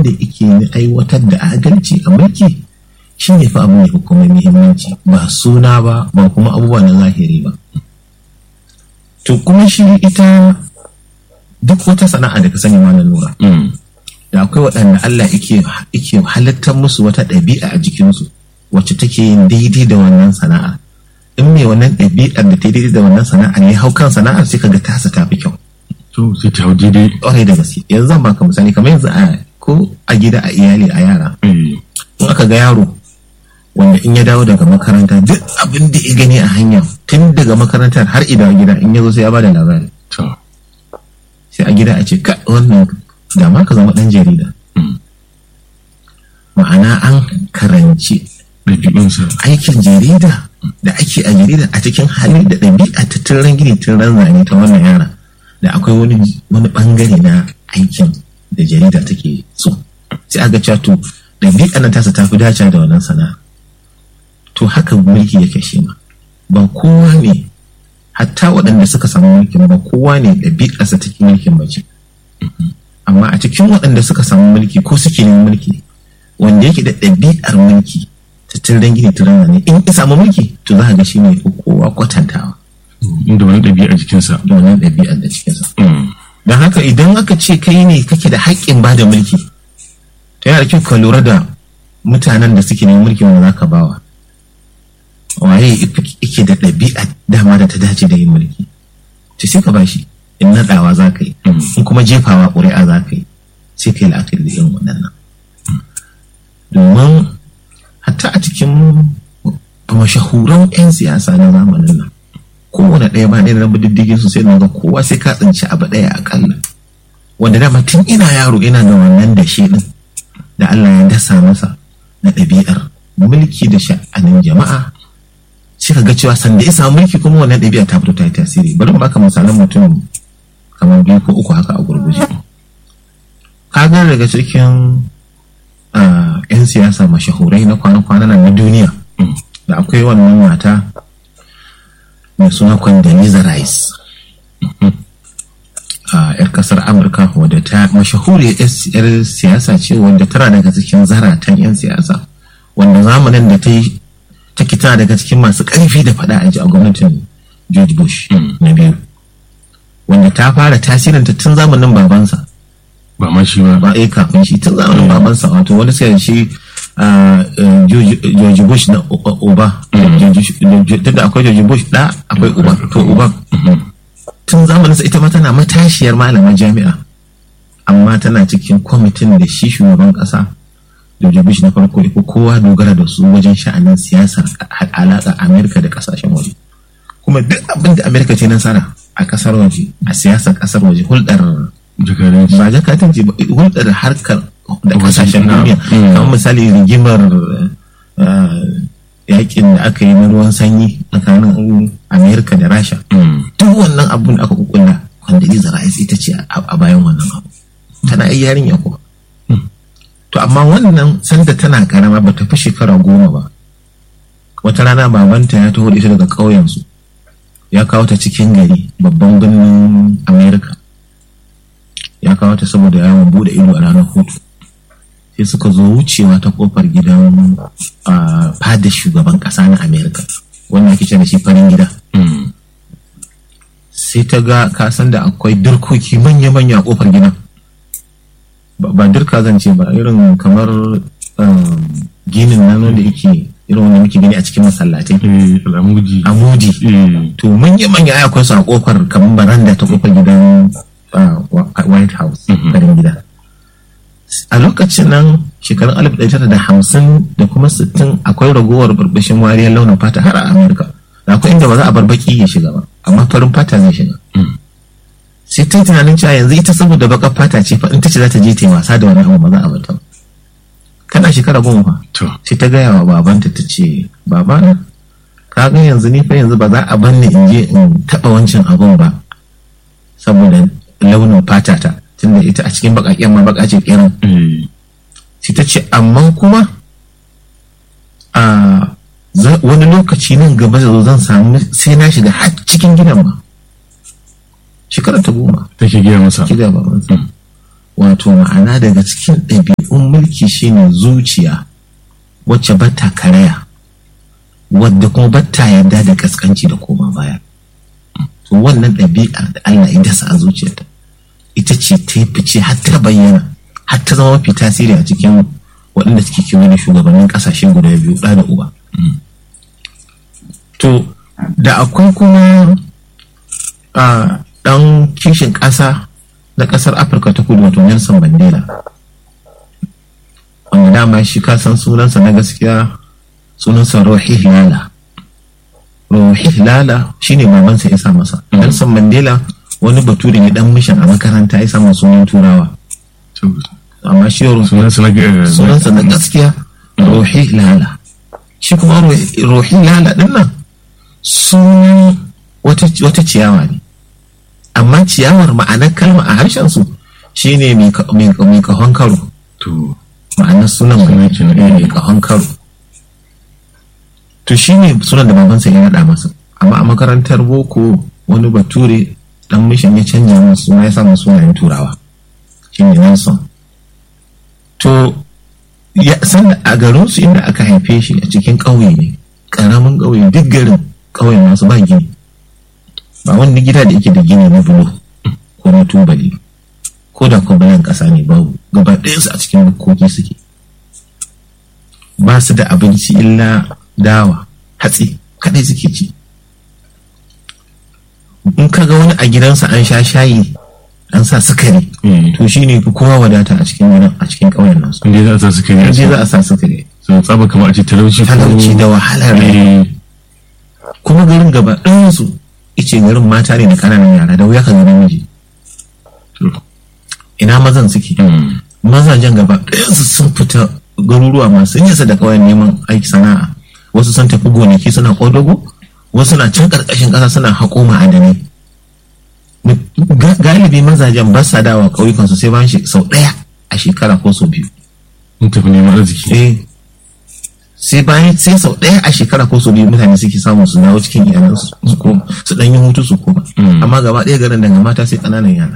da yake na aiwatar da adalci a mulki shi ne fa abin da kuma muhimmanci ba suna ba ba kuma abubuwa na zahiri ba to kuma shi ita duk wata sana'a da ka sani ma na lura da akwai waɗanda Allah yake halittar musu wata ɗabi'a a jikinsu wacce take yin daidai da wannan sana'a in mai wannan ɗabi'ar da ta daidai da wannan sana'a ne hau kan sana'ar sai kaga tasa ta fi kyau to sai ta hau daidai ƙwarai da gaske yanzu zan baka misali kamar yanzu a ko a gida a iyali a yara in aka ga yaro wanda in ya dawo daga makaranta duk abin da ya gani a hanya tun daga makarantar har idan gida in ya zo sai ya bada labari to sai a gida a ce ka wannan da ma ka zama ɗan jarida ma'ana an karanci ɗabi'unsa aikin jarida da ake a jarida a cikin hali da ɗabi'a ta turan gini turan zane ta wannan yara da akwai wani wani bangare na aikin da jarida take so sai aga cewa to ɗabi'a nan tasa ta fi dace da wannan sana'a to haka mulki yake shi ma ba kowa ne hatta waɗanda suka samu mulkin ba kowa ne ɗabi'arsa take mulkin ba ce amma a cikin waɗanda suka samu mulki ko suke yin mulki wanda yake da ɗabi'ar mulki ta tiran gini tiran ne in ya samu mulki to za ka ga shi ne kowa kwatantawa inda wani ɗabi'a jikinsa da wannan ɗabi'ar da cikinsa don haka idan aka ce kai ne kake da haƙƙin ba da mulki to yana da kyau ka lura da mutanen da suke neman mulki wanda za ka bawa waye yake da ɗabi'a dama da ta dace da yin mulki to sai ka bashi in naɗawa za ka yi in kuma jefawa ƙuri'a za ka yi sai ka yi la'akari da irin waɗannan domin hatta a cikin mashahuran 'yan siyasa na zamanin nan kowane ɗaya ba ɗaya na diddigin su sai na ga kowa sai ka tsinci abu ɗaya akalla wanda dama tun ina yaro ina da wannan da shi ɗin da Allah ya dasa masa na ɗabi'ar mulki da sha'anin jama'a sai ka ga cewa sanda isa mulki kuma wannan ɗabi'a ta fito ta yi tasiri bari mu baka misalan mutum kamar biyu ko uku haka a gurguje ka ga daga cikin 'yan siyasa mashahurai na kwana-kwana na duniya da akwai wannan mata mai suna Condoleezza Rice a 'yar kasar Amurka wadda ta mashahuri 'yar siyasa ce wadda tana daga cikin zaratan 'yan siyasa wanda zamanin da ta yi ta kita daga cikin masu ƙarfi da faɗa a ji a gwamnatin George Bush na biyu wanda ta fara tasirinta tun zamanin babansa ba ma shi ba ba a kafin shi tun zamanin babansa wato wani sai shi George Bush na uba tun da akwai George Bush da akwai uba to uba tun zamanin sa ita ma tana matashiyar malaman jami'a amma tana cikin kwamitin da shi shugaban kasa George Bush na farko ko kowa dogara da su wajen sha'anin siyasar alaƙa Amerika da kasashen waje kuma duk abin da Amerika ce nasara a kasar waje a siyasar kasar waje hulɗar jakadanci ba jakadanci ba hulɗar harkar da kasashen duniya kamar misali rigimar yakin da aka yi na ruwan sanyi tsakanin amerika da rasha duk wannan abun da aka kukulla Condoleezza Rice ita ce a bayan wannan abu tana yi yarinya kuma to amma wannan sanda tana karama ba ta fi shekara goma ba wata rana babanta ya taho da ita daga ƙauyensu ya kawo ta cikin gari babban birnin amerika ya kawo ta saboda yawon bude ido a ranar hutu sai suka zo wucewa ta kofar gidan fada shugaban kasa na amerika wannan ake da shi farin gida sai ta ga kasan da akwai dirkoki manya-manya a kofar gidan ba dirka zan ce ba irin kamar ginin nan da yake irin wanda muke gani a cikin masallatai al'amudi amudi to manya-manya akwai su a kofar kamar baranda ta kofar gidan white house farin gida a lokacin nan shekarun alif ɗaya tara da hamsin da kuma sittin akwai ragowar barbashin wariyar launin fata har a amurka da akwai inda ba za a bar baki ya shiga ba amma farin fata zai shiga sai ta tunanin cewa yanzu ita saboda bakar fata ce fa in ta ce za ta je ta yi wasa da wani abu ba za a bata kana shekara goma fa sai ta gaya wa babanta ta ce babana ka ga yanzu ni fa yanzu ba za a bar ni in je in taɓa wancan abun ba saboda launin fata ta tunda ita a cikin bakaken ma baka ce kiran sai ta ce amma kuma a wani lokaci nan gaba da zan samu sai na shiga har cikin gidan ma shekara ta goma take gaya masa ki gaba wato ma'ana daga cikin ɗabi'u ɗabi'un mulki shine zuciya wacce bata karaya wadda kuma bata yarda da kaskanci da koma baya to wannan ɗabi'ar da Allah ya dasa a zuciyarta ita ce ta yi fice har ta bayyana har ta zama mafi tasiri a cikin waɗanda suke kewaye da shugabannin ƙasashe guda biyu ɗa da uba to da akwai kuma a ɗan kishin ƙasa na ƙasar afirka ta kudu wato nelson mandela wanda dama shi kasan sunansa na gaskiya sunansa rohi lala rohi lala shine babansa ya sa masa nelson mandela wani bature ne dan mishan a makaranta ya sama sunan turawa amma shi sunansa na gaskiya rohi lala shi kuma rohi lala din nan sunan wata ciyawa ne amma ciyawar ma'anar kalma a harshen su shine mai kahon karo ma'anar sunan mai kahon karo to shine sunan da babansa ya naɗa masa amma a makarantar boko wani bature dan mishin ya canja masa suna ya samu sunayen turawa shine Nelson to ya san a garin su inda aka haife shi a cikin ƙauye ne ƙaramin ƙauye duk garin ƙauyen masu ba gini ba wani gida da yake da gini na bulo ko na tubali ko da kwabalan ƙasa ne babu gaba ɗayansu a cikin bukkoki suke ba su da abinci illa dawa hatsi kaɗai suke ci in ka ga wani a gidansa an sha shayi an sa sukari to shi ne fi kowa wadata a cikin gidan a cikin ƙauyen nasu inda za a sa sukari in za a sa sukari sun tsaba kamar a ce talauci talauci da wahalar kuma garin gaba ɗayansu ice garin mata ne da ƙananan yara da wuya ka ga namiji ina mazan suke mazajen gaba ɗayansu sun fita garuruwa masu nisa da ƙauyen neman aiki sana'a wasu sun tafi gonaki suna ƙodago wasu na can ƙarƙashin ƙasa suna haƙo ma'adanai galibi mazajen ba sa dawa ƙauyukansu sai bayan sau ɗaya a shekara ko sau biyu mun tafi neman arziki eh sai bayan sai sau ɗaya a shekara ko sau biyu mutane suke samu su dawo cikin iyalansu su koma su ɗan yi hutu su koma amma gaba ɗaya garin daga mata sai ƙananan yara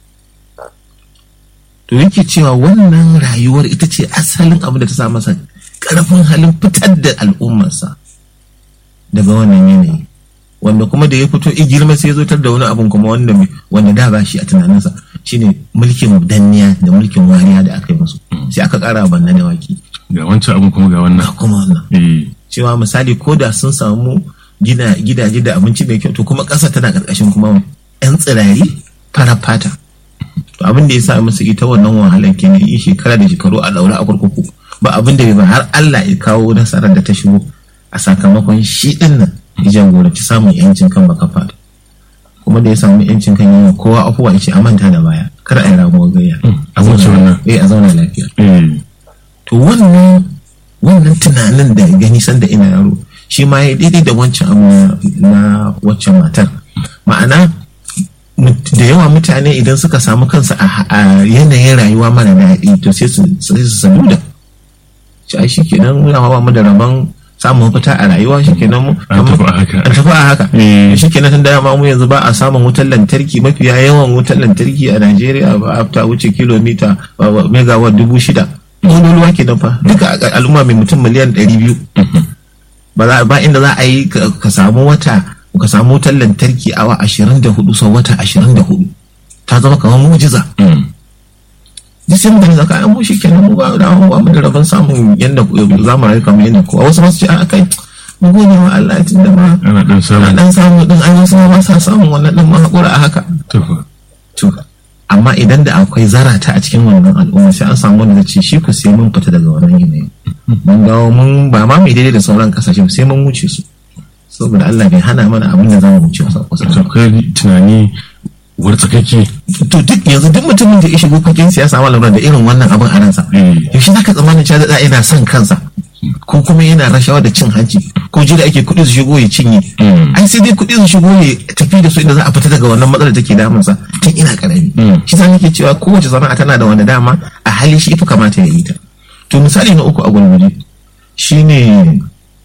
to yake cewa wannan rayuwar ita ce asalin abin da ta sa masa ƙarfin halin fitar da al'ummarsa daga wannan yanayi wanda kuma da ya fito i girma sai zo tar da wani abun kuma wanda wanda da ba shi a tunaninsa shine mulkin danniya da mulkin wariya da aka yi musu sai aka ƙara banna da waki ga wancan abun kuma ga wannan ga kuma wannan cewa misali ko da sun samu gina gidaje da abinci mai kyau to kuma ƙasa tana ƙarƙashin kuma yan tsirari fara fata to abin da ya sa musu ita wannan wahalar kenan yi shekara da shekaru a daura a kurkuku ba abin da bai ba har Allah ya kawo nasarar da ta shigo a sakamakon shi din nan ya jagoranci samun yancin kan baka fada kuma da ya samu yancin kan yawa kowa afuwa ya ce a manta da baya kar a yi ramuwar gayya a zauna a zauna lafiya to wannan wannan tunanin da gani sanda ina yaro shi ma ya daidai da wancan abu na waccan matar ma'ana da yawa mutane idan suka samu kansu a yanayin rayuwa mara daɗi to sai su sadu da shi ai shi kenan muna ba mu da rabon samun mafita a rayuwa shi kenan mu an tafi a haka an tafi a haka shi kenan tun da mu yanzu ba a samun wutar lantarki mafiya yawan wutar lantarki a Najeriya ba a ta wuce kilomita megawatt dubu shida ƙololuwa kenan fa duka al'umma mai mutum miliyan ɗari biyu ba inda za a yi ka samu wata ka samu wutar lantarki awa ashirin da hudu sau wata ashirin da hudu ta zama kamar mujiza duk sai mutane zaka an shi kenan mu ba da mu ba mu da rabon samun yanda za mu rayu kamar yanda kowa wasu masu ce a kai mu gode wa Allah tun da ma ana dan samu ana dan samu din ai wasu ma ba sa samun wannan din ma hakura a haka to fa to amma idan da akwai zarata a cikin wannan al'umma sai an samu wanda ce shi ku sai mun fita daga wannan yanayi mun dawo mun ba ma mai daidai da sauran kasashe sai mun wuce su saboda Allah bai hana mana abin da za mu wuce wasu kusa akwai tunani wartsakake to duk yanzu duk mutumin da ya shigo fagen siyasa ma lura da irin wannan abin a ransa yaushe zaka tsammanin cewa da yana son kansa ko kuma yana rashawa da cin hanci ko jira ake kuɗi su shigo ya cinye ai sai dai kuɗi su shigo ya tafi da su inda za a fita daga wannan matsalar da take damunsa tun ina karami shi sa nake cewa kowace sana'a tana da wani dama a hali shi fi kamata ya yi ta to misali na uku a gurguje shine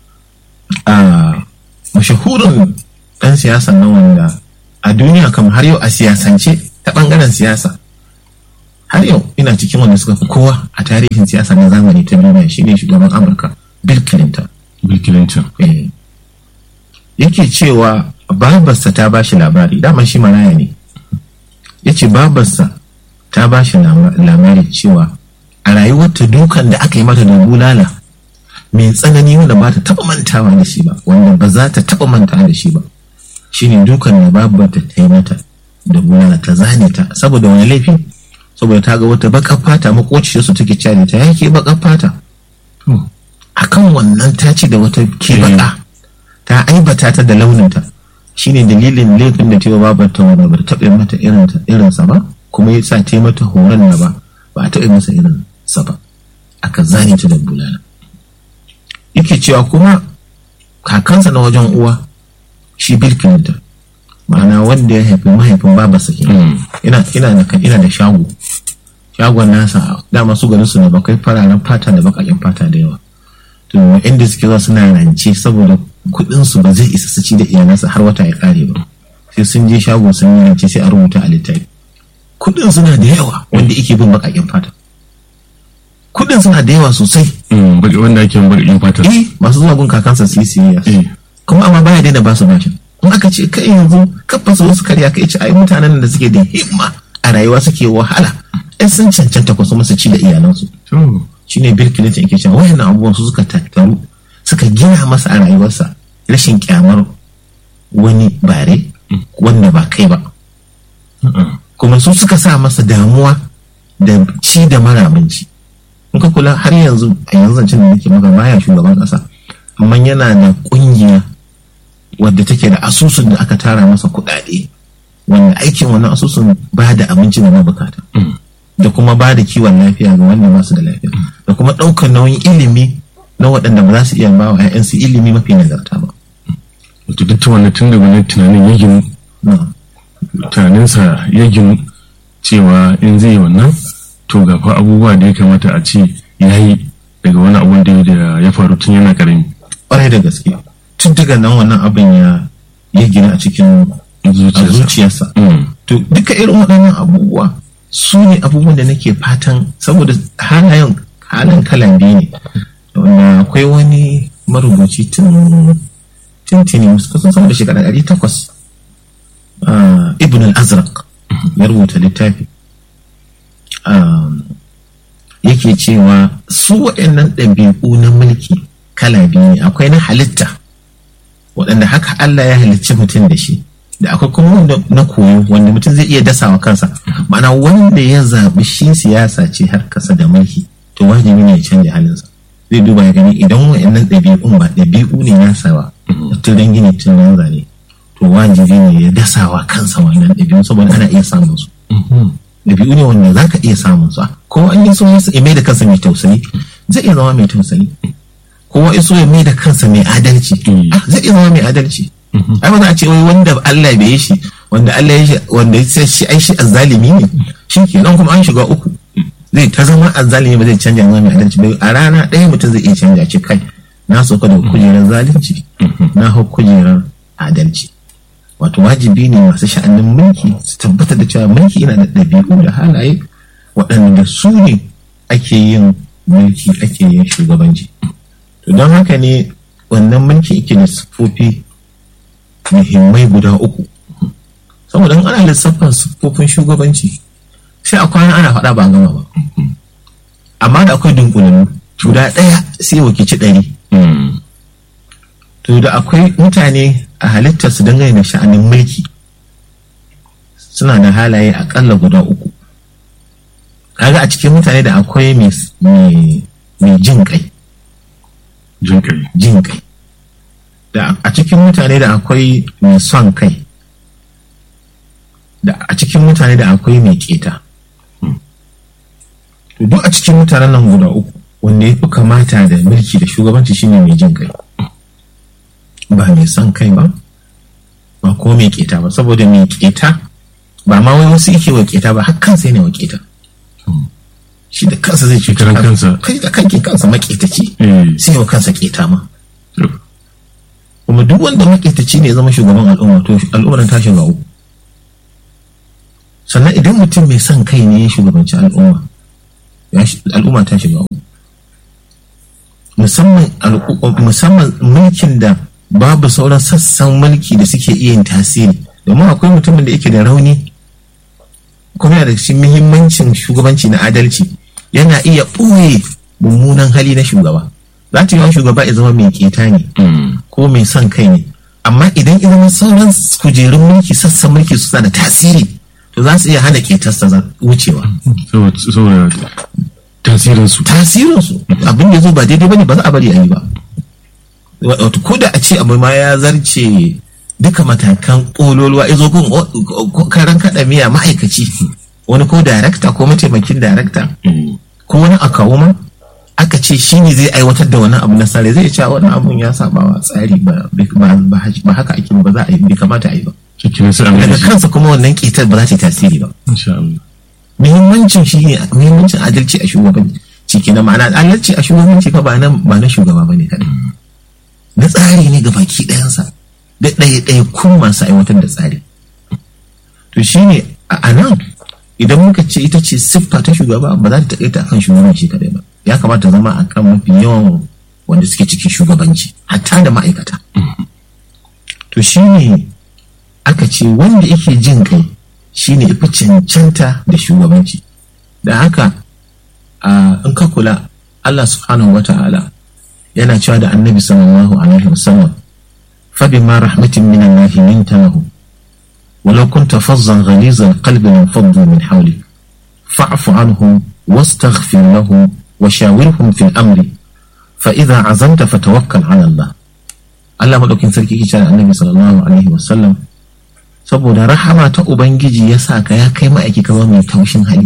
a mashahurin ɗan siyasa na wanda a duniya kam har yau a siyasance ta ɓangaren siyasa har yau ina cikin wanda suka fi kowa a tarihin siyasa na zamani ta duniya shine shugaban amurka bill clinton Bill Clinton. Eh. yake cewa babarsa ta ba shi labari dama shi maraya ne ya ce babarsa ta ba shi labari cewa a rayuwarta dukan da aka yi mata da bulala mai tsanani wanda ba ta taba mantawa da shi ba wanda ba za ta taba mantawa da shi ba shine dukan da babarta ta yi mata da bulala ta zane ta saboda wani laifi saboda ta ga wata bakar fata makociyarsu take cari ta yake bakar fata To, akan wannan ta ci da wata ke baka ta aibata ta da launinta shine dalilin laifin da tewa babar ta wanda ba ta taɓa mata irinsa ba kuma ya sa ta yi mata horon na ba ba a taɓa masa irin sa ba aka zane ta da bulala yake cewa kuma kakansa na wajen uwa shi Bill Clinton ma'ana wanda ya haifi mahaifin babarsa kenan mm, ina ina da ina da shago shagon nasa dama su garin su ne bakai fararen fata da bakakin fata da yawa to inda suke zuwa suna rance saboda kuɗin su ba zai isa su ci da iyalansa har wata ya kare ba sai sun je shago sun yi rance sai a rubuta a littafi kuɗin suna da yawa wanda yake bin bakakin fata kuɗin suna da yawa sosai mm, baki- wanda ake yin baƙin fata. eh masu zuwa gun kakansa su yi siyayya Eh, kuma amma baya daina ba su bashin in aka ce kai yanzu kafa su wasu karya kai ce ai mutanen da suke da himma a rayuwa suke wahala ai sun cancanta ku su musu ci da iyalansu to, shine Bill Clinton yake cewa wayannan abubuwan su suka tattaru suka gina masa a rayuwarsa rashin kyamar wani bare wanda ba kai ba uh-uh. kuma su suka sa masa damuwa da ci da mara abinci in ka kula har yanzu a yanzu zancen da nake maka baya shugaban kasa amma yana da kungiya wadda take da asusun da aka tara masa kuɗaɗe wanda aikin wannan asusun ba da abinci da mabukata Mm. da kuma ba da kiwon lafiya ga wanda ba su da lafiya da kuma ɗaukar nauyin ilimi na waɗanda ba za su iya ba wa 'ya'yansu ilimi mafi nagarta ba Wato duk ta wannan tun da wani tunanin ya ginu, Na. tunaninsa ya ginu cewa in zai yi wannan to ga fa abubuwa da ya kamata a ce ya yi daga wani abun da ya- ya faru tun yana karami. ƙwarai da gaske tun daga nan wannan abin ya ya gina a cikin a Zuciyarsa. zuciyarsa Mm, to duka irin waɗannan abubuwa su ne abubuwan da nake fatan saboda halayen halin kala biyu ne wanda akwai wani marubuci tun tintini kusan sama da shekara ɗari takwas ah, ibn al-azraq ya rubuta littafi Ah, yake cewa su waɗannan ɗabi'u na mulki kala biyu ne akwai na halitta waɗanda haka Allah ya halicci mutum da shi da akwai kuma wanda na koyo wanda mutum zai iya dasawa kansa ma'ana wanda ya zaɓi shi siyasa ce har kasa da mulki to wajibi ne ya canja halinsa zai duba ya gani idan wa'annan ɗabi'un ba ɗabi'u ne nasa ba tun gini tun nan zane to wajibi ne ya dasawa kansa wannan ɗabi'un saboda ana iya samun su mhm. ɗabi'u ne wanda za ka iya samun su ko an yi so ya mai da kansa mai tausayi zai iya zama mai tausayi kowa ya so ya mai da kansa mai adalci Mm. ah, zai iya zama mai adalci ai ba za a ce wai wanda Allah bai yi shi wanda Allah ya shi wanda ya ce shi ai shi azzalimi ne shi kenan kuma an shiga uku zai ta zama azzalimi ba zai canja zama mai adalci ba a rana ɗaya mutum zai iya canja ce kai na sauka da kujerar zalunci na hau kujerar adalci wato wajibi ne masu sha'anin mulki su tabbatar da cewa mulki yana da ɗabi'u da halaye waɗanda da su ne ake yin mulki ake yin shugabanci to don haka ne wannan mulki yake da siffofi muhimmai guda uku saboda in ana lissafin siffofin shugabanci sai a kwana ana faɗa ba a gama ba amma da akwai dunkulannu guda ɗaya sai wakilci ɗari Mm, to da akwai mutane a halittar su dangane da sha'anin mulki suna da halaye akalla guda uku kaga a cikin mutane da akwai mai mai jin kai jin kai. jin kai da a cikin mutane da akwai mai son kai da a cikin mutane da akwai mai keta to duk a cikin mutanen nan guda uku wanda ya fi kamata da mulki da shugabanci shine mai jin kai ba mai son kai ba ba ko mai keta ba saboda mai keta ba ma wai wasu yake wa keta ba har kansa yana wa keta shi da kansa zai ce Karan kansa. kai da kanke kansa maketaci Eh, sai wa kansa keta ma to, kuma duk wanda maketaci ne ya zama shugaban al'umma to al'ummar ta shiga uku sannan idan mutum mai son kai ne ya shugabanci al'umma al'umma ta shiga musamman musamman mulkin da babu sauran sassan mulki da suke iya yin tasiri domin akwai mutumin da yake da rauni kuma yana da cikin muhimmancin shugabanci na adalci yana iya ɓoye mummunan hali na shugaba za ta yi shugaba ya zama mai keta ne ko mai son kai ne amma idan idan sauran kujerun mulki sassan mulki suna da tasiri to za su iya hana ketarsa wucewa saboda tasirinsu tasirinsu abin da zo ba daidai bane ba za a bari a yi ba wato ko da a ce abu ma ya zarce duka matakan ƙololuwa ya zo gun karan kaɗa miya ma'aikaci wani ko darakta ko mataimakin darakta ko wani akawu ma aka ce shi ne zai aiwatar da wani abu na sare zai cewa wani abun ya saba wa tsari ba haka ake ba za a yi bai kamata a yi ba daga kansa kuma wannan ƙetar ba za ta yi tasiri ba muhimmancin shi ne muhimmancin adalci a shugabanci ciki na ma'ana adalci a shugabanci fa ba na shugaba ba ne kaɗai na tsari ne ga baki ɗayansa da ɗaya ɗaya kun masu aiwatar da tsari to shi ne a nan idan muka ce ita ce siffa ta shugaba ba za ta taƙaita akan shugabanci kaɗai ba ya kamata zama a kan mafi yawan wanda suke cikin shugabanci hatta da ma'aikata to shi ne aka ce wanda yake jin kai shi ne ifi cancanta da shugabanci da haka in ka kula Allah subhanahu wa ta'ala yana cewa da annabi sallallahu alaihi wasallam فبما رحمة من الله لنت له ولو كنت فظا غليظ القلب لانفضوا من حولك فاعف عنهم واستغفر لهم وشاورهم في الأمر فإذا عزمت فتوكل على الله Allah maɗaukin sarki ke cewa annabi sallallahu alaihi wasallam saboda rahama ta ubangiji ya sa ka ya kai ma'aiki ka zama mai taushin hali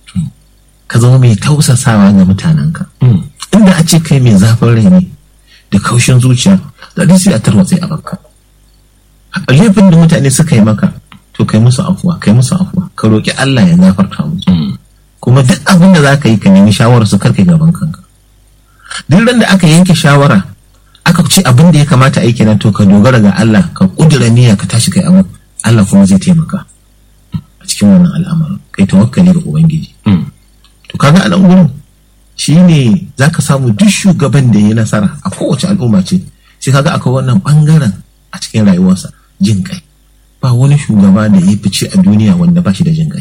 ka zama mai tausasawa ga mutanenka inda a ce kai mai zafin rai ne da kaushin zuciya da duk sai a tarwatse a bakka laifin da mutane suka yi maka to kai musu afuwa kai musu afuwa ka roƙi Allah ya gafarta musu kuma duk abin da zaka yi ka nemi shawarar su karka gaban kanka duk ran da aka yanke shawara aka ce abin da ya kamata aiki nan to ka dogara ga Allah ka kudura niyya ka tashi kai abu Allah kuma zai taimaka a cikin wannan al'amarin kai tawakkali ga ubangiji to kaga a nan gurin shine zaka samu duk shugaban da ya nasara a kowace al'umma ce sai kaga akwai wannan bangaren a cikin rayuwarsa jin kai ba wani shugaba da ya fice a duniya wanda ba shi da jin kai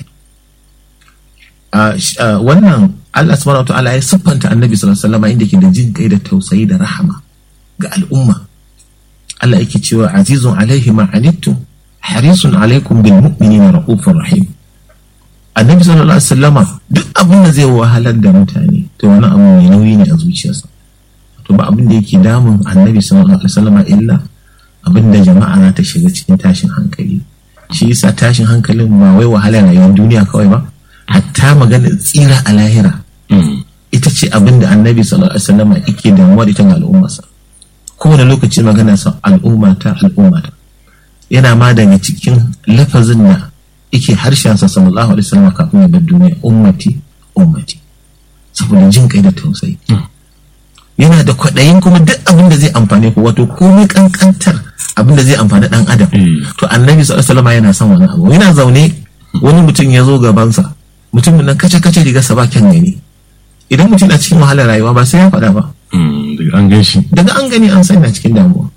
wannan Allah subhanahu wa ta'ala ya siffanta annabi sallallahu alaihi wasallam inda ke da jin kai da tausayi da rahama ga al'umma Allah yake cewa azizun alaihi ma anittum harisun alaikum bil mu'minina raufur rahim annabi sallallahu alaihi wasallama duk abin da zai wahalar da mutane to wani abu mai nauyi ne a zuciyarsa to ba abin da yake damun annabi sallallahu alaihi wasallama illa abin da jama'a za ta shiga cikin tashin hankali shi yasa tashin hankalin ba wai wahalar rayuwar duniya kawai ba hatta magana tsira a lahira ita ce abin da annabi sallallahu alaihi wasallama yake damuwa da ita ga al'ummarsa kowane lokaci magana sa al'ummata al'ummata yana ma daga cikin lafazin da yake harshensa sallallahu alaihi wasallam kafin ya bar duniya ummati ummati saboda jin kai da tausayi yana da kwaɗayin kuma duk abin da zai amfane ku wato komai kankantar abin da zai amfani dan adam to annabi sallallahu alaihi wasallam yana son wani abu yana zaune wani mutum ya zo gabansa mutumin nan kace kace rigarsa ba kyan gani idan mutum na cikin wahalar rayuwa ba sai ya faɗa ba daga an gan shi daga an gani an sanya cikin damuwa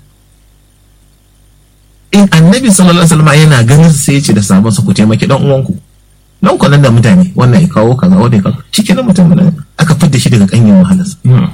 in annabi sallallahu alaihi wasallam yana ganin sai ya ce da sabon sa ku taimaki dan uwanku nan ku nan da mutane wannan ya kawo kaza wanda ya kawo shikenan mutum nan aka fidda shi daga kanyin wahalarsa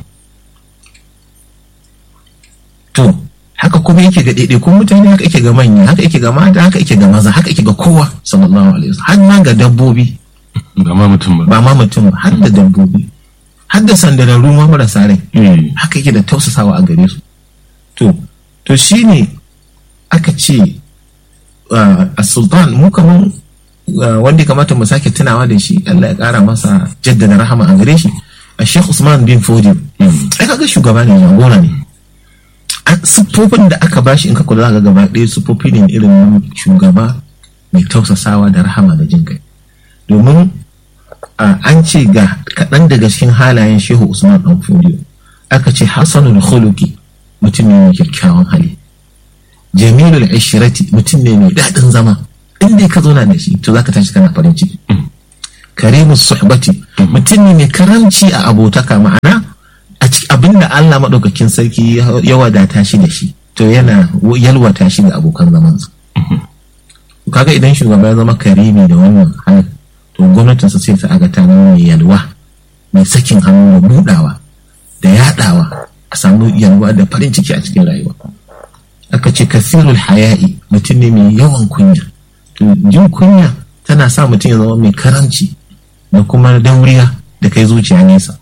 to haka kuma yake ga daidai kun mutane haka yake ga manya haka yake ga mata haka yake ga maza haka yake ga kowa sallallahu alaihi wasallam har ma ga dabbobi ba ma mutum ba ba ma mutum ba har da dabbobi har da sandararru ma marasa rai haka yake da tausasawa a gare su to to shine aka ce a sultan mu kaman wanda ya kamata mu sake tunawa da shi Allah ya kara masa jaddada rahama a gare shi a Sheikh Usman bin Fodi ai kaga shugaba ne jagora ne siffofin da aka bashi in ka kula ga gaba ɗaya siffofi ne irin shugaba mai tausasawa da rahama da jin kai domin an ce ga kaɗan daga cikin halayen Shehu Usman dan Fodi aka ce Hassanul Khuluqi mutum ne mai kyakkyawan hali jamilul ishirati mutum ne mai daɗin zama in dai ka zauna da shi to zaka tashi kana farin ciki karimu suhbati mutum ne mai karamci a abotaka ma'ana a cikin abinda Allah maɗaukakin sarki ya wadata shi da shi to yana yalwata shi da abokan zamansa kaga idan shugaba ya zama karimi da wannan halin to gwamnatinsa sai ta aga ta mai yalwa mai sakin hannu da budawa da yadawa a samu yalwa da farin ciki a cikin rayuwa aka ce kasirul haya'i mutum ne mai yawan kunya to jin kunya tana sa mutum ya zama mai karanci da kuma dauriya da kai zuciya nesa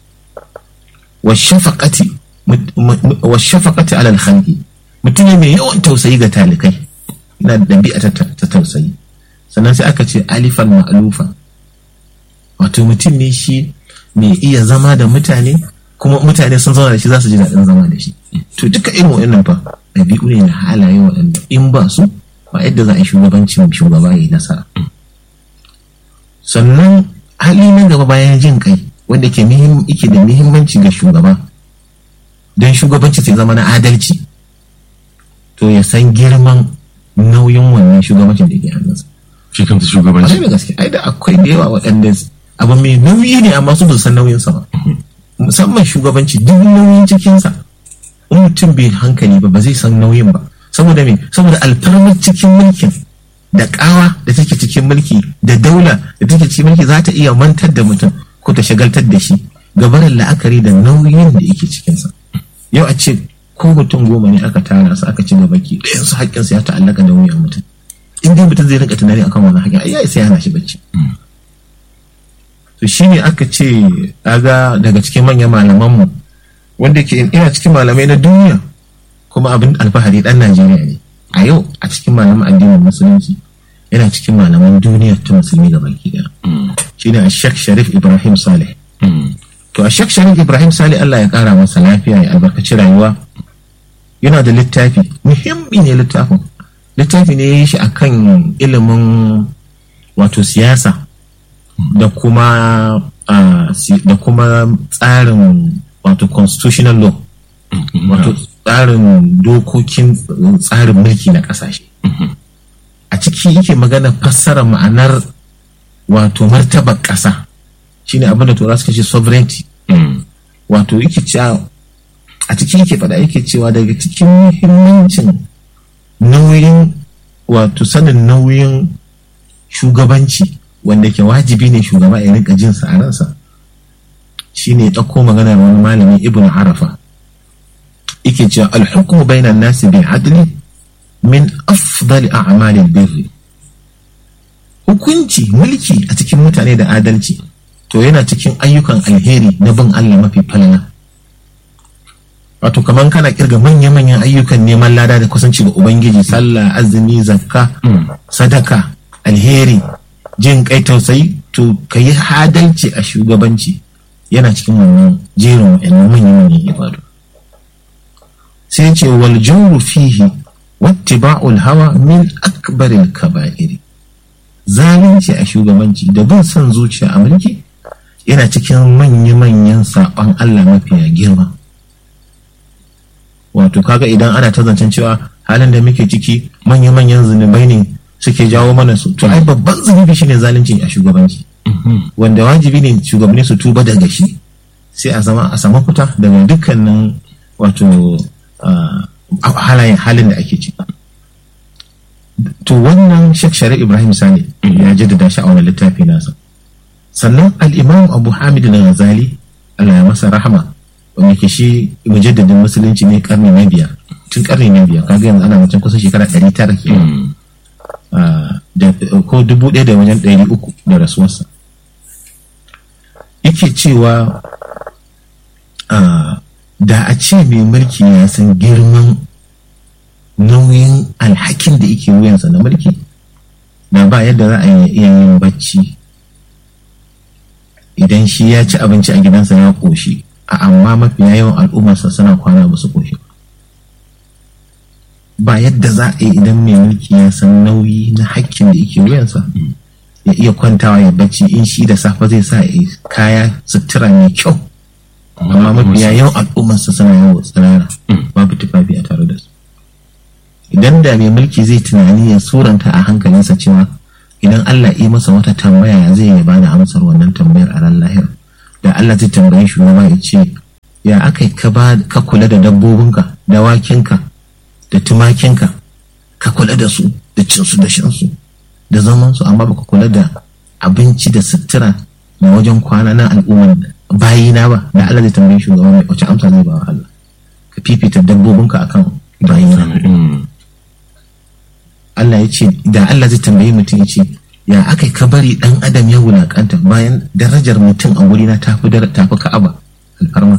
washafaqati alal khalqi mutum ne mai yawan tausayi ga talikai na da ɗabi'a ta tausayi sannan sai aka ce alifan ma'alufa wato mutum ne shi mai iya zama da mutane kuma mutane sun zauna da shi za su ji daɗin zama da shi to duka irin wa'annan fa ɗabi'u ne na halaye waɗanda in ba su ba yadda za a yi shugabancin shugaba ya yi nasara sannan hali na gaba bayan jin kai wanda ke yake da muhimmanci ga shugaba don shugabanci sai zama na adalci to ya san girman nauyin wannan shugabancin da ke hannunsa shi kanta shugabanci da gaske ai da akwai da yawa waɗanda abu mai nauyi ne amma su san nauyinsa ba musamman shugabanci duk nauyin cikinsa in mutum bai hankali ba ba zai san nauyin ba saboda me saboda alfarmar cikin mulkin da kawa da take cikin mulki da daula da take cikin mulki za ta iya mantar da mutum ko ta shagaltar da shi gabanin la'akari da nauyin da yake cikinsa yau a ce ko mutum goma ne aka tara su aka ci gaba ki ɗayan su haƙƙinsu ya ta'allaka da wuyan mutum in dai mutum zai rinka tunani akan wannan haƙƙin ai ya isa yana shi bacci to shine aka ce aga daga cikin manyan malamanmu wanda ke ina cikin malamai na duniya kuma abin alfahari dan Najeriya ne a yau a cikin malaman addinin musulunci yana cikin malaman duniya ta musulmi da baki daya shine a Sheikh Sharif Ibrahim Saleh to a Sheikh Sharif Ibrahim Saleh Allah ya kara masa lafiya ya albarkaci rayuwa yana da littafi muhimmi ne littafin littafi ne ya yi shi akan ilimin wato siyasa da kuma da kuma tsarin wato constitutional law wato tsarin dokokin tsarin mulki na kasashe a ciki yake magana fassara ma'anar wato martabar ƙasa shine abin da tura suka ce sovereignty wato yake cewa a ciki yake faɗa yake cewa daga cikin muhimmancin nauyin wato sanin nauyin shugabanci wanda ke wajibi ne shugaba ya rinka jinsa a ransa shine ɗauko maganar wani malami ibn arafa yake cewa alhukmu bainan nasi bil adli min afdali a'malil birri hukunci mulki a cikin mutane da adalci to yana cikin ayyukan alheri na bin Allah mafi falala wato kaman kana kirga manya-manyan ayyukan neman lada da kusanci ga ubangiji sallah azumi zakka sadaka alheri jin kai tausayi to ka yi hadalci a shugabanci yana cikin wannan jerin wa'annan manya-manyan ibadu sai ce wal jawru fihi wattiba'ul hawa min akbaril kaba'iri zalunci a shugabanci da bin son zuciya a mulki yana cikin manya-manyan saɓon Allah mafiya girma wato kaga idan ana ta zancen cewa halin da muke ciki manya-manyan zunubai ne suke jawo mana su to ai babban zunubi shine zalunci a shugabanci wanda wajibi ne shugabanni su tuba daga shi sai a zama a samu fita daga dukkanin wato halayen halin da ake ciki to wannan Sheikh Sharif Ibrahim Sani ya jaddada shi a wani littafi nasa sannan al-Imam Abu Hamid al-Ghazali Allah ya masa rahama wanda ke shi mujaddadin musulunci ne karni na biyar tun karni na biyar kaga yanzu ana mutum kusan shekara ɗari tara ke ko dubu ɗaya da wajen ɗari uku da rasuwarsa yake cewa da a ce mai mulki ya san girman nauyin alhakin da yake wuyansa na mulki da ba yadda za a iya yin bacci idan shi ya ci abinci a gidansa ya ƙoshi a amma mafiya yawan al'ummarsa suna kwana ba su ƙoshi ba yadda za a yi idan mai mulki ya san nauyi na hakkin da yake wuyansa ya iya kwantawa ya bacci in shi da safe zai sa kaya sutura mai kyau amma mafiya yawan al'ummarsa suna yawo tsirara babu tufafi a tare da su idan da mai mulki zai tunani ya suranta a hankalinsa cewa idan Allah yi masa wata tambaya zai ya bada amsar wannan tambayar a ran lahira da Allah zai tambaye shugaba ya ce ya aka ka ba ka kula da dabbobinka dawakinka da tumakinka ka kula da su da cinsu da shansu da zamansu amma baka kula da abinci da sutura na wajen kwana na al'umman bayina ba da Allah zai tambaye shugaba mai wace amsa zai ba wa Allah ka fifita dabbobinka akan bayina Allah ya ce da Allah zai tambayi mutum ya ce ya aka ka bari dan adam ya wulakanta bayan darajar mutum a wuri na tafi tafi ka'aba alfarma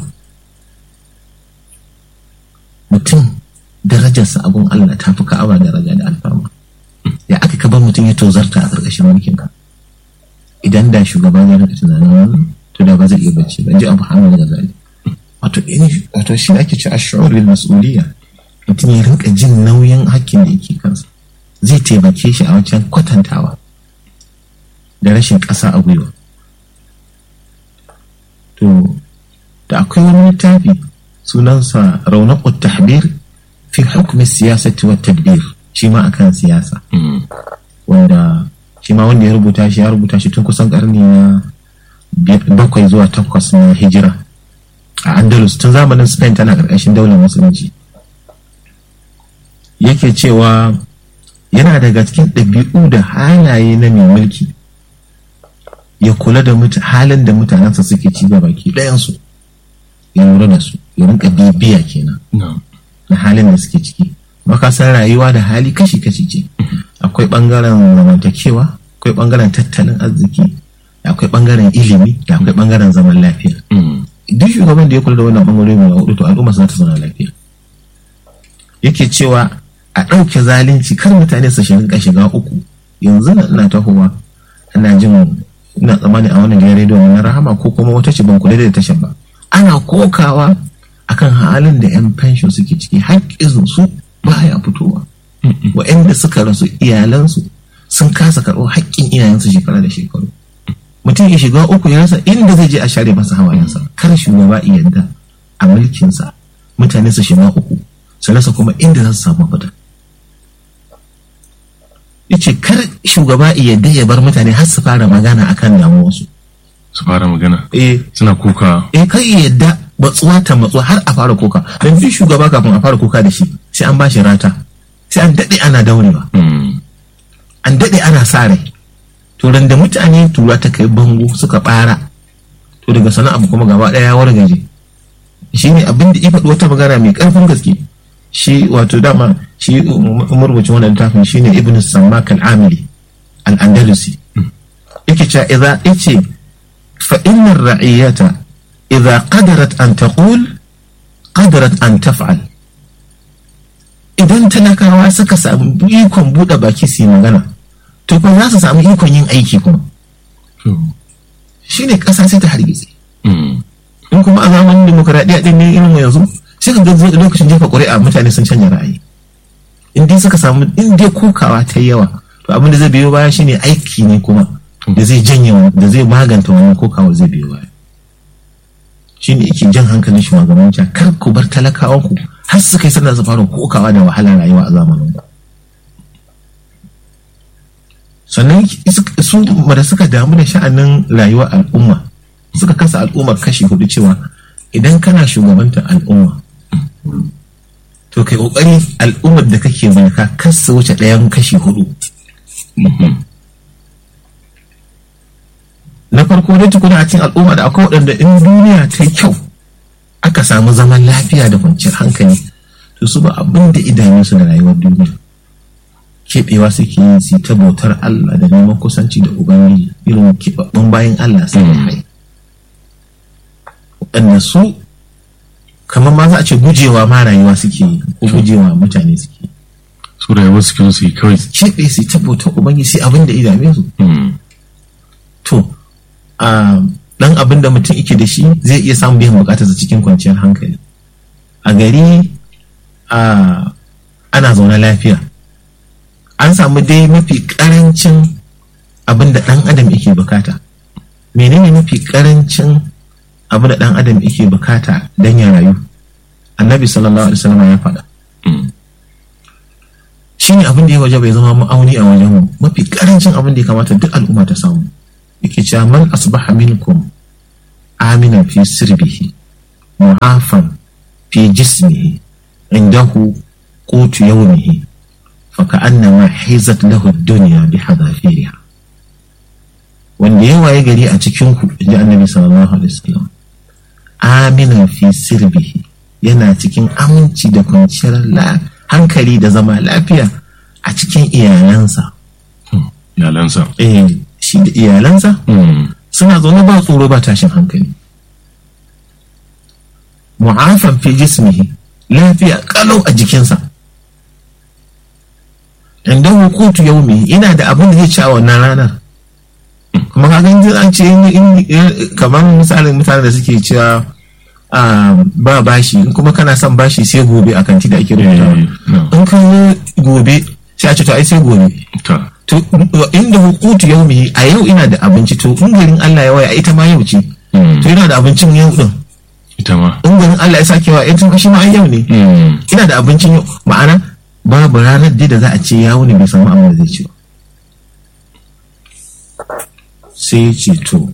mutum darajarsa abun Allah tafi ka'aba daraja da alfarma ya aka ka bar mutum ya tozarta a ƙarƙashin mulkin ka idan da shugaba ya rika tunanin wannan to da ba zai iya bacci ba ji abu hamid da zali wato wato shi ake ci ash'ur bil mas'uliyya mutum ya rinka jin nauyin hakkin da yake kansa zai taimake shi a wancan kwatantawa da rashin ƙasa a gwiwa to da akwai wani littafi sunansa raunaqut tahbir fi hukmi siyasati wa tadbir shi ma akan siyasa wanda shi ma wanda ya rubuta shi ya rubuta shi tun kusan karni na bakwai zuwa takwas na hijira a andalus tun zamanin spain tana ƙarƙashin daular musulunci yake cewa yana daga cikin ɗabi'u da halaye na mai mulki ya kula da halin da mutanensa suke ci gaba ke ɗayansu ya lura da su ya rinka bibiya kenan na halin da suke ciki makasan rayuwa da hali kashi-kashi ce akwai ɓangaren zamantakewa akwai ɓangaren tattalin arziki akwai ɓangaren ilimi da akwai ɓangaren zaman lafiya duk shugaban da ya kula da wannan ɓangarori guda hudu to al'umma za ta zauna lafiya yake cewa a ɗauke zalunci kar mutane su shiga shiga uku yanzu na ina tahowa ina jin ina tsammani a wannan gidan rediyo na rahama ko kuma wata ce ban kula da tashar ba ana kokawa akan halin da yan pension suke ciki haƙƙin su baya fitowa wa'anda suka rasu iyalansu sun kasa karɓo haƙƙin iyayensu shekara da shekaru mutum ya shiga uku ya rasa inda zai je a share masa hawayensa kar shugaba yadda a mulkinsa mutane su shiga uku su rasa kuma inda za su samu fita yace kar shugaba yadda ya bar mutane har su fara magana akan damuwarsu su fara magana eh suna kuka eh kar yadda matsuwa ta matsuwa har a fara kuka don duk shugaba kafin a fara kuka da shi sai an bashi rata sai an daɗe ana daurewa an daɗe ana sa rai to da mutane tura ta kai bango suka ɓara to daga sana'a kuma gaba ɗaya ya wargaje shi ne abin da ya faɗi wata magana mai ƙarfin gaske shi wato dama shi marubucin wannan littafin shi ne ibn sammak al-amili al-andalusi yake cewa idza yace fa inna ar-ra'iyata idza qadarat an taqul qadarat an taf'al idan talakawa suka samu ikon buɗe baki su yi magana to kuma za su samu ikon yin aiki kuma shi ne ƙasa sai ta hargitse in kuma a zamanin demokuraɗiyya ɗin ne irin yanzu sai ka ga lokacin jefa ƙuri'a mutane sun canja ra'ayi in dai suka samu in dai kokawa ta yawa to abin da zai biyo baya shine aiki ne kuma da zai janye da zai maganta wannan kokawa zai biyo baya shine yake jan hankalin shugabanci kar ku bar talakawan ku har su kai suna su fara kokawa da wahalar rayuwa a zamanin ku sannan su da suka damu da sha'anin rayuwar al'umma suka kasa al'ummar kashi hudu cewa idan kana shugabantar al'umma to kai kokari al'ummar da kake mulka kasa wuce ɗayan kashi hudu na farko dai tukuna a cikin al'umma da akwai waɗanda in duniya ta yi kyau aka samu zaman lafiya da kwanciyar hankali to su ba abin da idanunsu da rayuwar duniya keɓewa suke yi su ta bautar Allah da neman kusanci da Ubangiji irin keɓaɓɓun bayan Allah sai hai waɗanda su kamar ma za a ce gujewa ma rayuwa suke yi ko gujewa mutane suke yi su rayuwar suke su yi kawai keɓe su ta bautar Ubangiji sai abin da idame su to a dan abin da mutum yake da shi zai iya samun biyan bukatarsa cikin kwanciyar hankali a gari ana zaune lafiya an samu dai mafi karancin abin da ɗan adam yake bukata menene mafi karancin abin da ɗan adam yake bukata don ya rayu annabi sallallahu alaihi wasallam ya faɗa shi ne abin da ya waje bai zama ma'auni a wajen mu mafi karancin abin da ya kamata duk al'umma ta samu yake cewa man asbaha minkum aminan fi sirbihi mu'afan fi jismihi indahu qutu yawmihi fa ka'annama hizat lahu ad-dunya bi hadafiriha wanda ya waye gari a cikin ku inji annabi sallallahu alaihi wasallam aminan fi sirbihi yana cikin aminci da kwanciyar hankali da zama lafiya a cikin iyalansa iyalansa eh shi da iyalansa suna zaune ba tsoro ba tashin hankali mu'afan fi jismihi lafiya kalau a jikinsa inda hukutu yaumi ina da abin da zai ci a wannan ranar kuma ka gani an ce kamar misalin mutane da suke cewa ba bashi kuma kana son bashi sai gobe a kanti da ake rubuta in ka gobe sai a ce to ai sai gobe to inda hukutu yau mai a yau ina da abinci to in garin Allah ya waya ita ma yau ce to ina da abincin yau din ita ma in garin Allah ya sake wa ita shi ma yau ne ina da abincin yau ma'ana babu ranar da za a ce ya wuni bai samu abin da zai ci ba sai ce to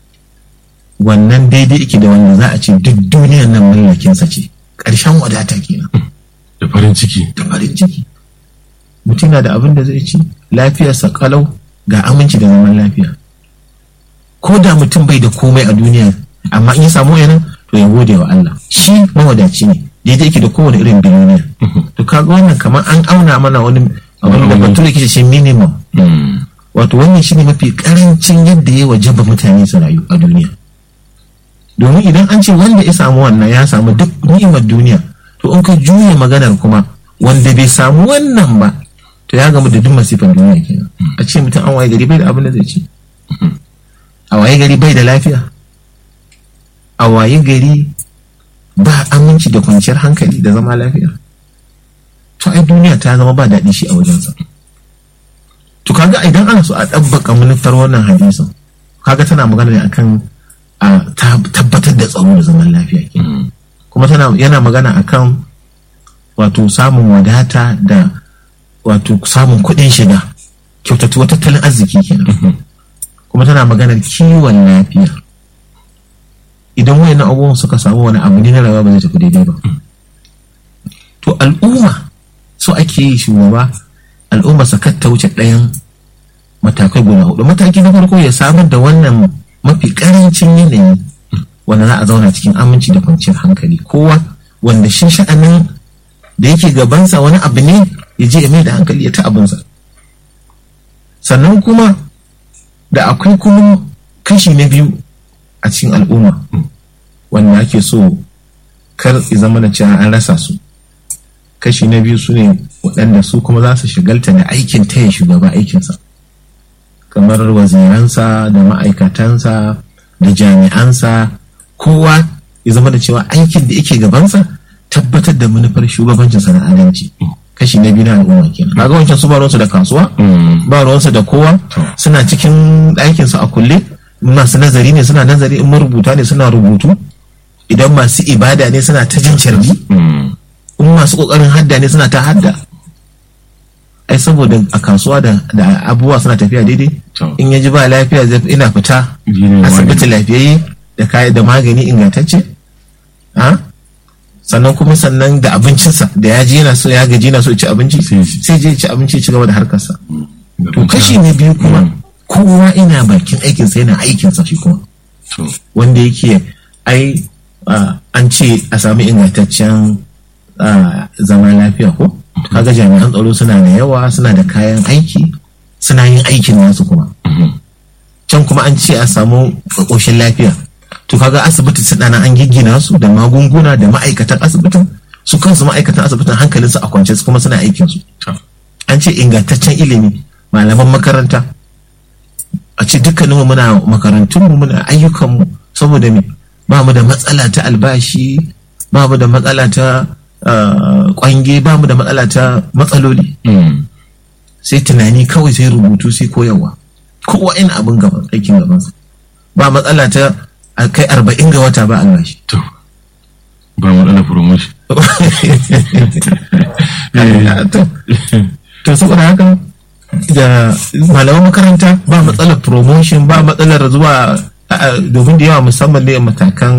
wannan daidai yake da wanda za a ce duk duniyar nan mallakinsa ce ƙarshen wadata kenan da farin ciki da farin ciki mutum na da abin da zai ci lafiyarsa kalau ga aminci da zaman lafiya ko da mutum bai da komai a duniya amma in ya samu yanan to ya gode wa Allah shi mawadaci ne daidai yake da kowane irin biloniya to kaga wannan kamar an auna mana wani abin da bature ke shi minimum wato wannan shine mafi karancin yadda ya wajaba mutane su rayu a duniya domin idan an ce wanda ya samu wannan ya samu duk ni'imar duniya to in ka juya maganar kuma wanda bai samu wannan ba to ya gamu da duk masifan duniya kenan a ce mutum an waye gari bai da abin da zai ci a waye gari bai da lafiya a waye gari ba aminci da kwanciyar hankali da zama lafiya to ai duniya ta zama ba daɗi shi a wajensa to kaga idan ana so a ɗabbaka manufar wannan hadisin kaga tana magana ne akan a tabbatar da tsaro da zaman lafiya ke kuma tana yana magana akan wato samun wadata da wato samun kuɗin shiga kyautatuwa tattalin arziki kenan kuma tana maganar kiwon lafiya idan wayan abubuwan suka samu wani abu ne na rayuwa ba zai tafi daidai ba to al'umma so ake yi shugaba al'umma sakar ta wuce ɗayan matakai guda hudu mataki na farko ya samar da wannan mafi karancin yanayi wanda za a zauna cikin aminci da kwanciyar hankali kowa wanda shi sha'anin da yake gabansa wani abu ne ya je ya mai da hankali ya ta abinsa sannan kuma da akwai kuma kashi na biyu a cikin al'umma wanda ake so kar zama da cewa an rasa su kashi na biyu su ne waɗanda su kuma za su shigalta da aikin taya shugaba aikinsa kamar waziransa da ma'aikatansa da jami'ansa kowa ya zama da cewa aikin da yake gabansa tabbatar da manufar shugabancinsa na adalci kashi na biyu na al'umma kenan kaga wancan su ba ruwansu da kasuwa ba ruwansu da kowa suna cikin ɗakinsu a kulle masu nazari ne suna nazari in marubuta ne suna rubutu idan masu ibada ne suna ta jin carbi in masu kokarin hadda ne suna ta hadda ai saboda a kasuwa da abubuwa suna tafiya daidai in ya ji ba lafiya zai ina fita asibiti lafiyayye da kayan da magani ingantacce sannan kuma sannan da abincinsa da ya ji yana so ya gaji yana so ci abinci sai je ci abinci ci gaba da harkarsa to kashi na biyu kuma kowa ina bakin aikinsa yana aikinsa shi kuma wanda yake ai an ce a sami ingantaccen zaman lafiya ko kaga jami'an tsaro suna da yawa suna da kayan aiki suna yin aikin nasu kuma can kuma an ce a samu ƙoshin lafiya to kaga asibiti su dana an giggina su da magunguna da ma'aikatan asibitin su kansu ma'aikatan asibitin hankalinsu a kwance su kuma suna aikin su an ce ingantaccen ilimi malaman makaranta a ce dukkaninmu muna makarantunmu muna ayyukanmu saboda me ba mu da matsala ta albashi ba mu da matsala ta kwange ba mu da matsala ta matsaloli sai tunani kawai sai rubutu sai koyarwa kowa ina abin gaban aikin gabansa ba matsala ta kai arba'in ga wata ba albashi to ba matsala promotion to to saboda haka da malaman makaranta ba matsalar promotion ba matsalar zuwa domin da yawa musamman ne matakan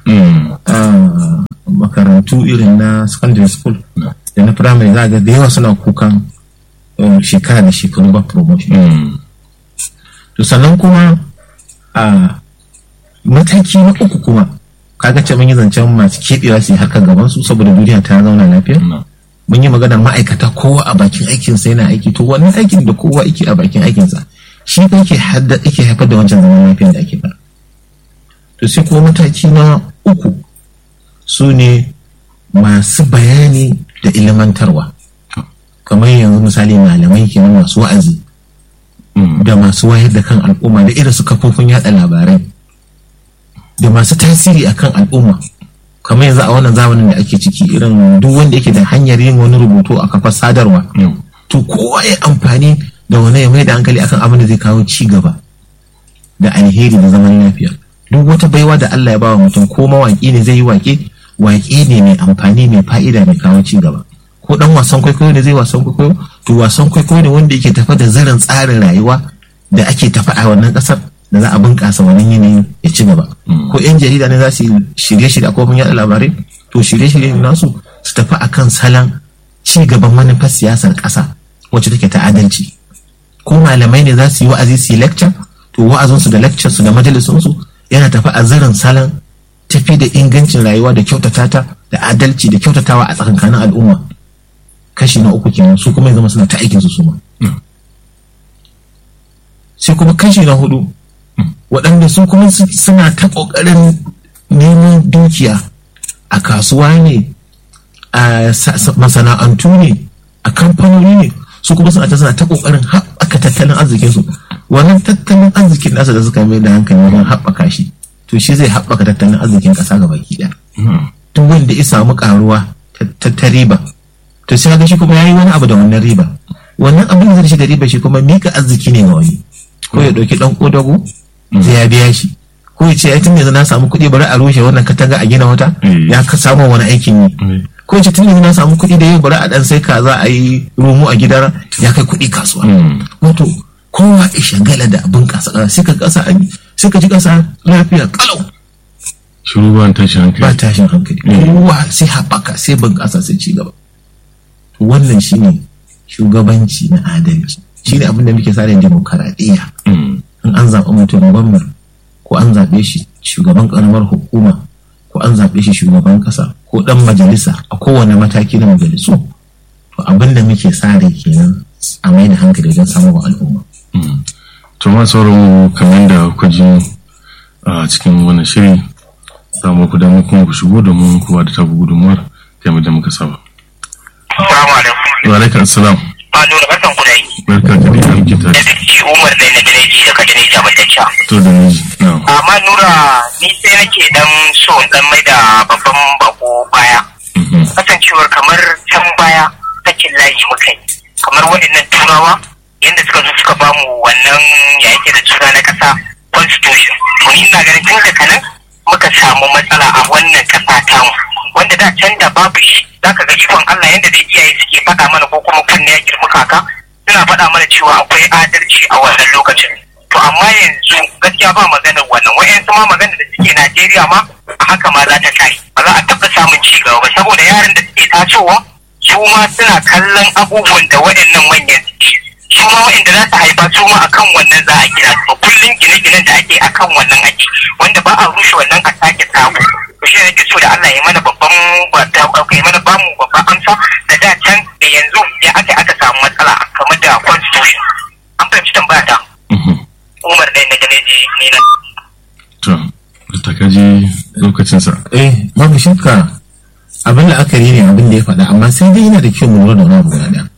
makarantu irin na secondary school da na primary za ga da yawa suna kukan shekara da shekaru ba promotion to sannan kuma a mataki na uku kuma kaga ce mun yi zancen masu keɓewa su yi harkar gaban su saboda duniya ta zauna lafiya mun yi maganar ma'aikata kowa a bakin aikinsa yana aiki to wannan aikin da kowa yake a bakin aikinsa shi fa yake yake haifar da wancan zaman lafiya da ake fara to sai kuma mataki na uku su ne masu bayani da ilimantarwa kamar yanzu misali malamai kenan masu wa'azi da masu wayar da kan al'umma da irin su kafofin yada labarai da masu tasiri akan al'umma kamar yanzu a wannan zamanin da ake ciki irin duk wanda yake da hanyar yin wani rubutu a kafar sadarwa to kowa ya amfani da wani ya mai da hankali akan abin da zai kawo ci gaba da alheri da zaman lafiya duk wata baiwa da Allah ya bawa mutum ko mawaƙi ne zai yi waƙe waƙe ne mai amfani mai fa'ida mai kawo ci gaba ko dan wasan kwaikwayo ne zai wasan kwaikwayo to wasan kwaikwayo ne wanda yake tafa da zarin tsarin rayuwa da ake tafa a wannan ƙasar da za a bunƙasa wannan yanayin ya ci gaba ko yan jarida ne za su shirye-shirye a kofin yaɗa labarai to shirye-shirye nasu su tafi akan salon ci gaban manufar siyasar ƙasa wacce take ta adalci ko malamai ne za su yi wa'azi su yi lecture to wa'azinsu da lecture su da majalisunsu yana tafi a zirin salon tafi da ingancin rayuwa da kyautata ta da adalci da kyautatawa a tsakankanin al'umma kashi na uku kenan su kuma ya zama suna ta aikin su suma sai kuma kashi na hudu waɗanda su kuma suna ta ƙoƙarin neman dukiya a kasuwa ne a masana'antu ne a kamfanoni ne su kuma suna ta suna ta ƙoƙarin haɓaka tattalin arzikinsu wannan tattalin arzikin nasa da suka mai da hankali wajen haɓaka shi to shi zai haɓaka tattalin arzikin ƙasa ga baki ɗaya duk wanda ya samu ƙaruwa ta riba to sai ga shi kuma yayi wani abu da wannan riba wannan abin da zai shi da riba shi kuma mika arziki ne ga wani ko ya ɗauki ɗan ƙodago sai ya biya shi ko ya ce ya tun yanzu na samu kuɗi bari a rushe wannan katanga a gina wata ya ka samu wani aikin yi ko ce tun yanzu na samu kuɗi da yau bari a ɗan sai kaza a yi romo a gidan ya kai kuɗi kasuwa wato kowa ya shagala da abin kasa sai ka kasa an sai ka ji kasa lafiya kalau shiru ba tashin hankali ba tashin hankali kowa sai haɓaka sai bunƙasa sai ci gaba wannan shine shugabanci na adalci shine abin da muke sa da demokaradiyya in an zaɓi mutum gwamna ko an zaɓe shi shugaban ƙaramar hukuma ko an zaɓe shi shugaban ƙasa ko ɗan majalisa a kowane mataki na majalisu to abin da muke sa rai kenan a mai da hankali wajen samun al'umma to ma sauran kamar da kuka ji a cikin wannan shiri za mu ku damar kuma ku shigo domin kuwa da tabu gudunmuwar kamar da muka saba. Assalamu alaikum. Wa alaikum assalam. Ba nuna barkan ku dai. Barka ka dai alki ta. Da shi Umar dai na Dineji da Kadini Jamatacca. To da miji. na'am. Amma Nura ni sai nake dan so in dan mai da babban bako baya. Mhm. Kasancewar kamar can baya sakin layi muka yi. Kamar waɗannan turawa yadda suka zo suka bamu wannan ya yake da suna na ƙasa constitution. To ni ina ganin tun daga nan muka samu matsala a wannan ƙasa tamu. Wanda da can da babu shi zaka ga ikon Allah yadda dai iyaye suke faɗa mana ko kuma kunne ya girma kaka suna faɗa mana cewa akwai adalci a wannan lokacin. To amma yanzu gaskiya ba maganar wannan wa'yansu ma maganar da suke Najeriya ma a haka ma za ta kai ba za a taɓa samun ci gaba ba saboda yaran da suke tasowa su ma suna kallon abubuwan da waɗannan manyan suke su ma waɗanda za su haifa su ma akan wannan za a gina to kullum gine-ginen da ake akan wannan ake wanda ba a rushe wannan a sake sabo to shi ne nake so da Allah ya mana babban ya mana bamu babban amsa da da can da yanzu ya aka aka samu matsala kamar da constitution an fahimci tambaya ta Mhm. Umar ne na ganeji ni na To, da ka ji lokacinsa. eh babu shakka abin la'akari ne abin da ya faɗa amma sai dai yana da kyau mu lura da wani abu guda ɗaya